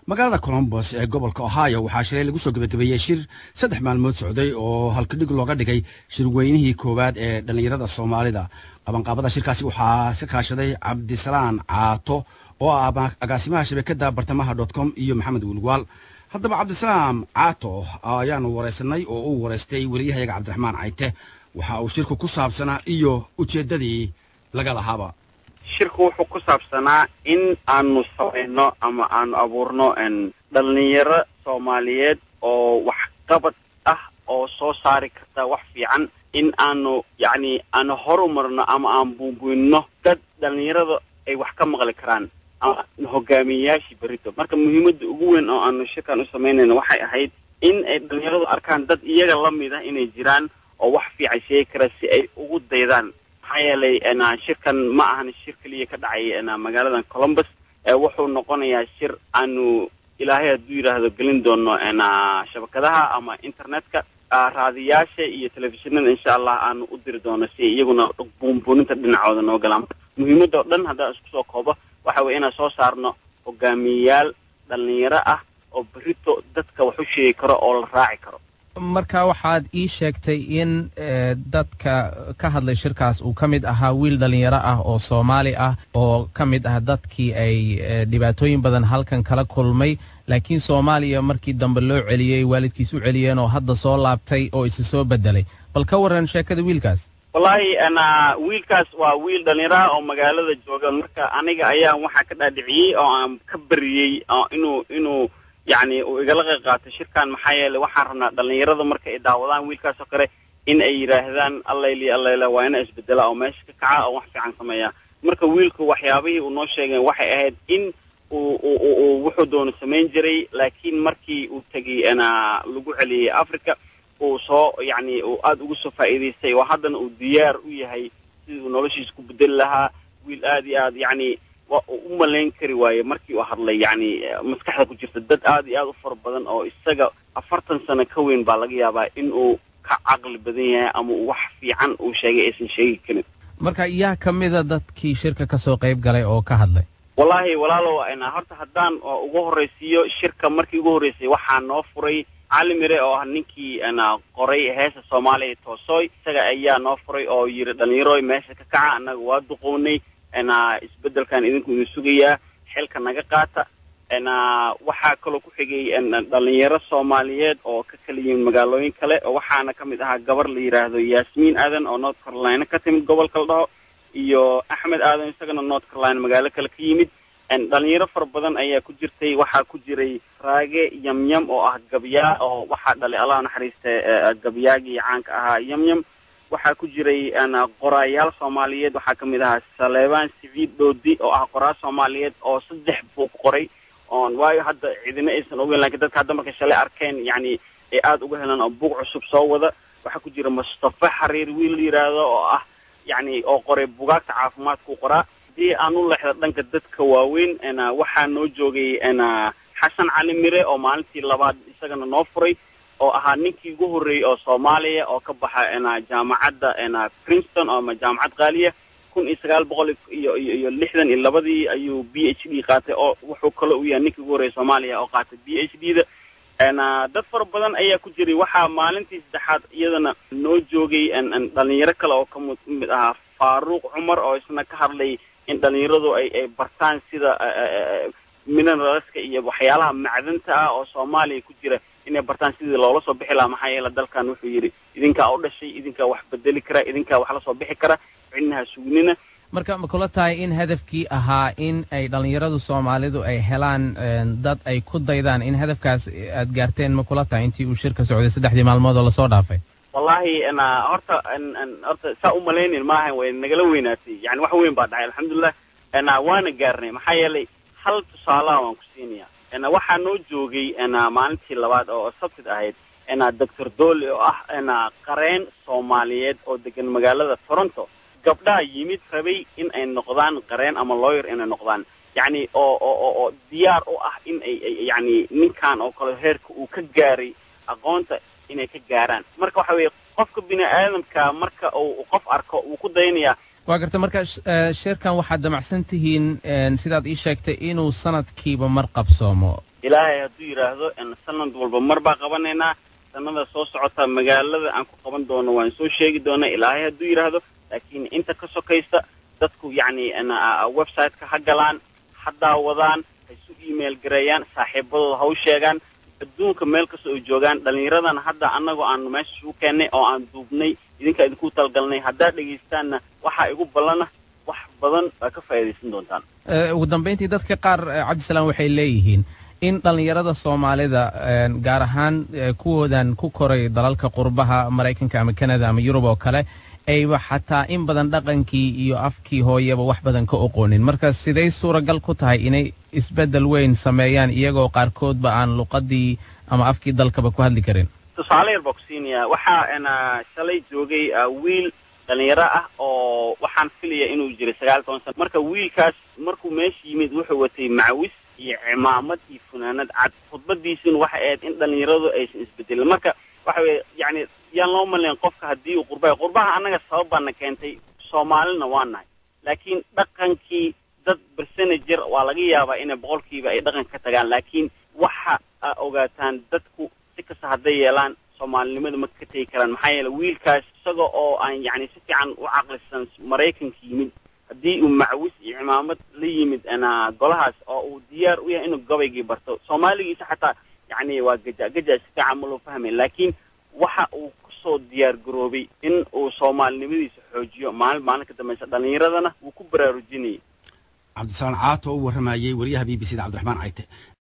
magaalada colombos ee gobolka ohio waxaa shalay lagu soo gebagabeeyey shir saddex maalmood socday oo halkadhig looga dhigay shirweynihii koowaad ee dhallinyarada soomaalida qabanqaabada shirkaasi waxaa ka kaashaday cabdisalaan caato oo ah agaasimaha shabakada bartamaha dot com iyo maxamed wilwaal haddaba cabdisalaam caato ayaanu waraysanay oo uu waraystay weliyahayaga cabdiraxmaan cayte waxa uu shirku ku saabsanaa iyo ujeeddadii laga lahaaba shirku wuxuu ku saabsanaa in aanu samayno ama aanu abuurno dhalinyaro soomaaliyeed oo waxqabad ah oo soo saari karta wax fiican in aanu yacni aanu horumarno ama aan buunbuinno dad dhalinyarada ay wax ka maqli karaan ama hogaamiyeyaashii berito marka muhiimadda ugu weyn oo aanu shirkan u samaynayno waxay ahayd in ay dhalinyaradu arkaan dad iyaga la mid ah inay jiraan oo wax fiican sheegi kara si ay ugu daydaan maxaa yeelay shirkan ma ahan shir keliya ka dhacay magaaladan columbus wuxuu noqonayaa shir aanu ilaahay hadduu yidhaahdo gelin doono shabakadaha ama internetka raadiyaasha iyo telefishinada insha allah aanu u diri doono si iyaguna buunbuuninta dhinacooda noo galaan muhiimadda oo dhan haddaan isku soo koobo waxa weye inaan soo saarno hogaamiyeyaal dhalinyaro ah oo berito dadka wax u sheegi karo oo la raaci karo marka waxaad ii sheegtay in dadka ka hadlay shirkaas uu ka mid ahaa wiil dhalinyaro ah oo soomaali ah oo ka mid ah dadkii ay dhibaatooyin badan halkan kala kulmay laakiin soomaaliya markii dambe loo celiyey waalidkiis u celiyeen oo hadda soo laabtay oo isi soo bedelay bal ka warran sheekada wiilkaas wallaahi wiilkaas waa wiil dhalinyaro ah oo magaalada jooga marka aniga ayaa waxaa ka dhaadhiciyey oo aan ka bariyey inuu inuu yacni uu igala qayb qaato shirkan maxaa yeelay waxaan rabnaa dhalinyarada marka ay daawadaan wiilkaas oo kale in ay yidhaahdaan allayli allayla waa ina isbedela oo meesha ka kaca oo wax fiican sameeya marka wiilku waxyaabihii uu noo sheegay waxay ahayd in uu uu wuxuu doono samayn jiray laakiin markii uu tegey lagu celiyey africa uu soo yacni uu aada ugu soo faa'iidaystay oo haddana uu diyaar u yahay sidii uu noloshiisa ku bedeli lahaa wiil aada iyo aad yacni waa uu u malayn kari waaye markii uu hadlay yacni maskaxda ku jirta dad aada iyo aada u fara badan oo isaga afartan sano ka weyn baa laga yaabaa in uu ka caqli badan yahay ama uu wax fiican uu sheegay aysan sheegi karin marka yaa ka mida dadkii shirka ka soo qayb galay oo ka hadlay wallaahi walaalow horta haddaan ugu horraysiiyo shirka markii ugu horreysay waxaa noo furay cali mire oo ah ninkii qoray heesa soomaaliya toosoy isaga ayaa noo furay oo yidhi dhallinyaroy meesha ka kaca annaga waa duqownay isbeddelkan idinku idin sugayaa xilka naga qaata waxaa kaloo ku xigay dhalinyaro soomaaliyeed oo ka kala yimid magaalooyin kale waxaana ka mid ahaa gabar la yidhaahdo yaasmiin aadan oo north carolina ka timid gobolka la dhaho iyo axmed aadan isagana north carolina magaalo kale ka yimid dhalinyaro fara badan ayaa ku jirtay waxaa ku jiray raage yamyam oo ah gabyaa oo waxaa dhalay allah naxariista gabyaagii caanka ahaa yamyam waxaa ku jiray qoraayaal soomaaliyeed waxaa ka mid ahaa saleebaan siviid dhoodi oo ah qoraa soomaaliyeed oo saddex buug qoray oon waayo hadda cidina aysan ogeyn lakiin dadka hadda markay shalay arkeen yacni ay aada uga helaan oo buug cusub soo wada waxaa ku jira mustafa xariir wiil la yidhaahdo oo ah yacni oo qoray bugaagta caafimaadku qoraa haddii aan u leexda dhanka dadka waaweyn waxaa noo joogay xasan cali mire oo maalintii labaad isagana noo furay oo ahaa ninkii ugu horreeyey oo soomaaliya oo ka baxa jaamacadda princeton ama jaamacad qaaliya kun iyo sagaal boqol iyo iyo lixdan iyo labadii ayuu b h d qaatay oo wuxuu kaloo u yahay ninkii ugu horreeyey soomaaliya oo qaatay b h d da dad fara badan ayaa ku jiray waxaa maalintii saddexaad iyadana noo joogay dhalinyaro kale oo ka mid ahaa faaruuq cumar oo isna ka hadlay in dhalinyaradu ay ay bartaan sida mineralska iyo waxyaalaha macdanta ah oo soomaaliya ku jira inay bartaan sidii loola soo bixi lahaa maxaa yeele dalkan wuxuu yidhi idinkaa u dhashay idinkaa wax bedeli kara idinkaa wax la soo bixi kara cidnaha sugnina marka ma kula tahay in hadafkii ahaa in ay dhallinyaradu soomaalidu ay helaan dad ay ku daydaan in hadafkaas aad gaarteen ma kula tahay intii uu shirka socday saddexdii maalmood oo lasoo dhaafay wallaahi horta horta saa u malaynin maaha way nagala weynaatay yani wax weyn baa dhacay alxamdulilah waana gaarnay maxaa yeelay hal tusaalaha waan ku siinaya waxaa noo joogay maalintii labaad oo sabtid ahayd doctor doole oo ah qareen soomaaliyeed oo degan magaalada toronto gabdhaha yimid rabay in ay noqdaan qareen ama lawyer inay noqdaan yacni oo oo oo diyaar u ah in ay yacni ninkan oo kale heerka uu ka gaaray aqoonta inay ka gaaraan marka waxa weeye qofka bini aadamka marka uu qof arko wuu ku daynayaa waa garta marka shirkan waxaad damacsan tihiin sidaad ii sheegtay inuu sanadkiiba mar qabsoomo ilaahay hadduu yidhaahdo sanad walba mar baa qabanaynaa sanada soo socota magaalada aan ku qaban doono waan soo sheegi doonaa ilaahay hadduu yidhaahdo laakiin inta ka sokaysta dadku yacni website-ka ha galaan ha daawadaan ha isu email gareeyaan saaxiibadooda ha u sheegaan adduunka meel kasta oo joogaan dhallinyaradan hadda annagoo aanu meesha isugu keennay oo aan duubnay idinkaa idinku talgalnay haddaad dhegaystaanna waxaa igu ballana wax badan baa ka faa'iidaysan doontaan ugu dambayntii dadka qaar cabdisalaam waxay leeyihiin in dhallinyarada soomaalida gaar ahaan kuwoodan ku koray dalalka qurbaha maraykanka ama kanada ama yurub oo kale ayba xataa in badan dhaqankii iyo afkii hooyaba wax badan ka oqoonin marka siday suuragal ku tahay inay isbeddel weyn sameeyaan iyagoo qaarkoodba aan luqadii ama afkii dalkaba ku hadli karin tusaale yar baa ku siinayaa waxaa shalay joogay wiil dhalinyaro ah oo waxaan filaya inuu jiray sagaal toban sano marka wiilkaas markuu meesha yimid wuxuu watay macawis iyo cimaamad iyo funaanad cad khudbadiisuna waxay ahayd in dhalinyaradu aysan isbedelin marka waxa weye yacni yaan loo malayn qofka haddii uu qurbaha qurbaha annaga sabab baana keentay soomaalina waa nahay laakiin dhaqankii dad bersenajer waa laga yaabaa inay boqolkiiba ay dhaqanka ka tagaan laakiin waxa a ogaataan dadku si kasta hadday yeelaan soomaalinimada ma ka tegi karaan maxaa yeele wiilkaas isaga oo aan yacni si fiican u caqlisan maraykanka yimid haddii uu macwis iyo cimaamad la yimid golahaas oo uu diyaar u yahay inuu gabaygii barto soomaaligiisa xataa yacni waa gaja gaja si fiican ma loo fahmay laakiin waxa uu kusoo diyaar garoobay in uu soomaalinimadiisa xoojiyo maalin maalin ka dambaysa dhallinyaradana wuu ku baraarujinayay cabdisalaam caato u warramayey wariyaha b b c da cabdiraxmaan cayte